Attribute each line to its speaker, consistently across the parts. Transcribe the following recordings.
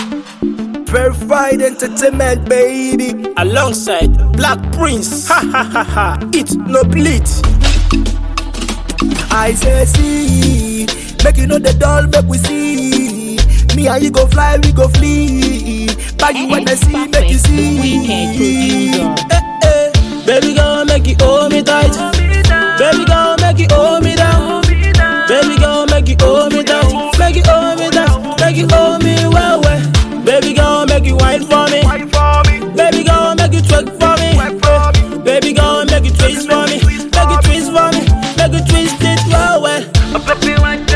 Speaker 1: Verified entertainment, baby.
Speaker 2: alongside Black Prince. Ha ha ha ha. It no bleed.
Speaker 1: I say see, make you know the doll, make we see. Me and you go fly, we go flee. Bag you when I see, make you see.
Speaker 3: Weekend producer.
Speaker 2: Eh, eh. Baby girl, make you hold me tight. Baby girl, make you hold me down. Baby girl, make you hold me tight. Make you hold me down. Make you hold me well, well. Baby girl, make you wine for me. Baby girl, make you twerk for me. Eh. Baby girl, make you twist for me. Make you twist for me. Make you twist it well, well.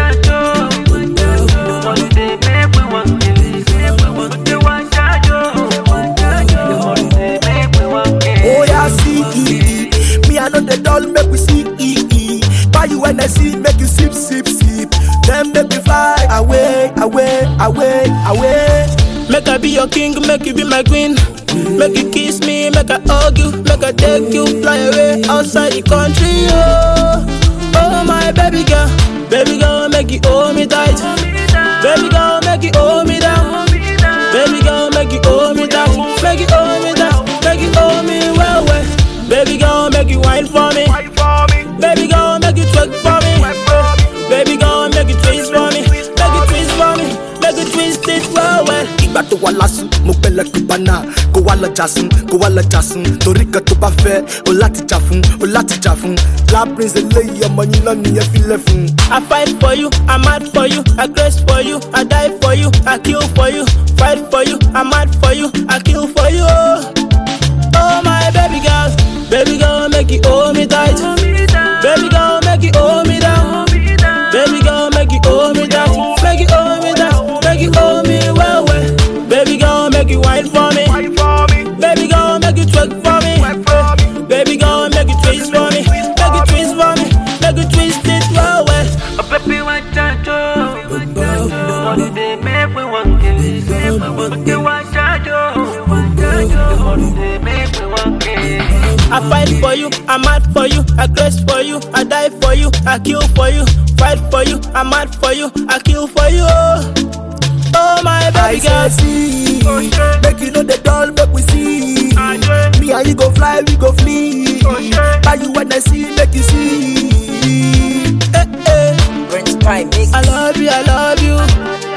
Speaker 1: Oh yeah, see, me I know the doll, make we see. Buy you when I see, make you sip, sip, sip. Then make you fly away, away, away, away.
Speaker 2: Make I be your king, make you be my queen. Make you kiss me, make I hug you, make I take you fly away outside the country. Oh, oh my baby girl, baby girl, make you hold me tight. Baby girl, make you hold me down. Baby girl, make you hold me tight. Make you hold me down, make you hold me well, well. Baby girl, make you wine for me. Baby girl, make you twerk for me. Baby girl, make you twist for me. Make you twist for me. Make you twist it well, well.
Speaker 1: ìgbà tó wà lásùn mo pẹlẹ tó bá náà kó wá lọ jásùn kó wá lọ jásùn torí kan tó bá fẹ o láti jà fún o láti jà fún black prince eléyìí ọmọ yín náà nìyẹn filẹ fún.
Speaker 2: I fight for you, I mad for you, I grace for you, I die for you, I kill for you, fight for you, I mad for you, I kill for you. Oh, oh my baby girl, baby girl, make you hold me tight. Baby girl, make you hold me down. Baby girl, make you hold me down. Make you hold me down. Make you hold me well, well. Baby girl, make you wine for me. Baby girl, make you twerk for me. Baby girl, make you twist for me. Make you twist for me. Make you twist it well, well. I fight for you, I mad for you, I grace for you, I die for you, I kill for you, fight for you, I mad for you, I kill for you. Oh, oh my
Speaker 1: I
Speaker 2: baby
Speaker 1: say
Speaker 2: girl.
Speaker 1: see, make you know the doll, make we see. Me and you go fly, we go flee. Buy you when I see, make you see.
Speaker 2: Eh, eh.
Speaker 4: Prince Prime Mix.
Speaker 2: I love you, I love you.